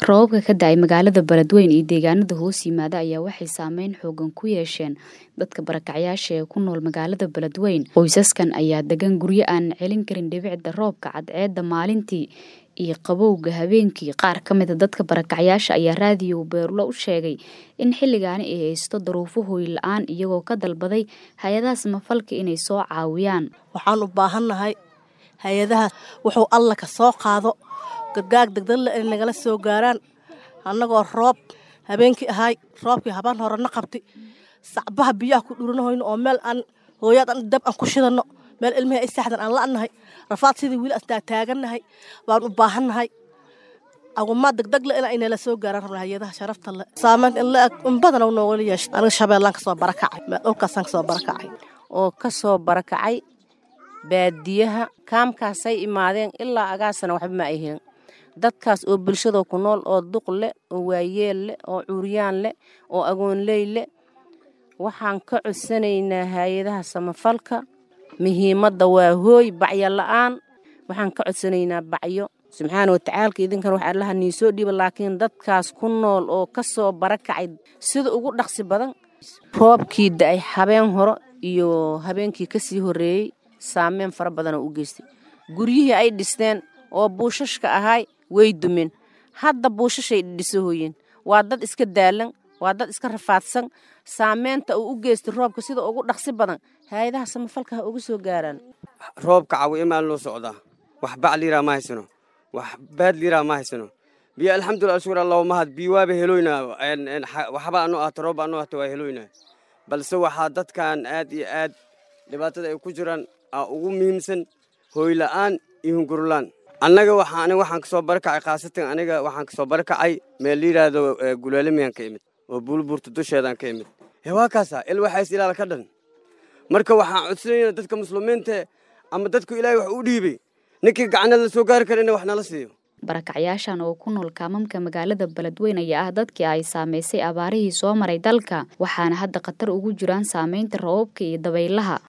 Roobabka ka da'ay magaalada Beledweyne iyo deegaanada hoos yimaada ayaa waxay saameyn xooggan ku yeesheen dadka barakacyaasha ee ku nool magaalada Beledweyne. Qoysaskan ayaa degan guryo aan celin karin dhibicda roobka cadceedda maalintii iyo qabowga habeenkii. Qaar ka mid a dadka barakacyaasha ayaa raadiyo Beerlo u sheegay in xilligaani ay haysto duruufo hooy la'aan iyagoo ka dalbaday hay-adaha samafalka inay soo caawiyaan. Waxaan u baahannahay hay-adaha wuxuu alla ka soo qaado gargaar degdeg leh inay nagala soo gaaraan annagoo roob habeenkii ahay roobkii habaan hore na qabti sacbaha biyaha ku dhuranahoyno oo meel aan hooyaad aan dab aan ku shidanno meel ilmihii ay saxdan aan la'nahay rafaad sidii wiil aan taagannahay baan u baahannahay agumaa degdeg leh inay nala soo gaaraan rabna hay-adaha sharafta leh saameyn in la eg in badan oo noogala yeesho aniga shabeellaan ka soo barakacay meel dhulkaasaan ka soo barakacay oo ka soo barakacay baadiyaha kaamkaasay imaadeen ilaa agaasana waxba ma ay helin dadkaas oo bulshada ku nool oo duq leh oo waayeel leh oo curyaan leh oo agoonley leh waxaan ka codsanaynaa hay-adaha samafalka muhiimadda waa hooy bacyo la'aan waxaan ka codsanaynaa bacyo subxaana watacaalka idinkan wax allaha nii soo dhiiba laakiin dadkaas ku nool oo ka soo barakacay sida ugu dhaqsi badan roobkii da'ay habeen horo iyo habeenkii ka sii horreeyey saameyn fara badanoo u geystay guryihii ay dhisteen oo buushashka ahay way dumeen hadda buushashay dhisahoyeen waa dad iska daalan waa dad iska rafaadsan saameynta uu u geystay roobka sida ugu dhaqsi badan hay-adaha samafalka ha uga soo gaaraan roobka cawi imaan loo socdaa wax bac liiraa ma haysano wax baad liiraa ma haysano biyo alxamdulillah shukur allahu mahad biyo waaba heloynaa waxba anu ahto roob anu ahto waa heloynaa balse waxaa dadkan aad iyo aad dhibaatada ay ku jiraan aa ugu muhiimsan hooyla'aan iyo hungurlaan annaga waxaa aniga waxaan kasoo barakacay khaasatan aniga waxaan kasoo barakacay meel la yidhaahdo gulaalimiyaan ka imid oo buulbuurta dusheedaan ka imid ee waa kaasa il waxays ilaala ka dhan marka waxaan codsanayna dadka muslimiinta ama dadku ilaahay wax u dhiibay ninkii gacna la soo gaari kara ina wax nala siiyo barakacyaashan oo ku nool kaamamka magaalada Beledweyne ayaa ah dadkii ay saameysay abaarihii soo maray dalka waxaana hadda khatar ugu jiraan saameynta roobabka iyo dabaylaha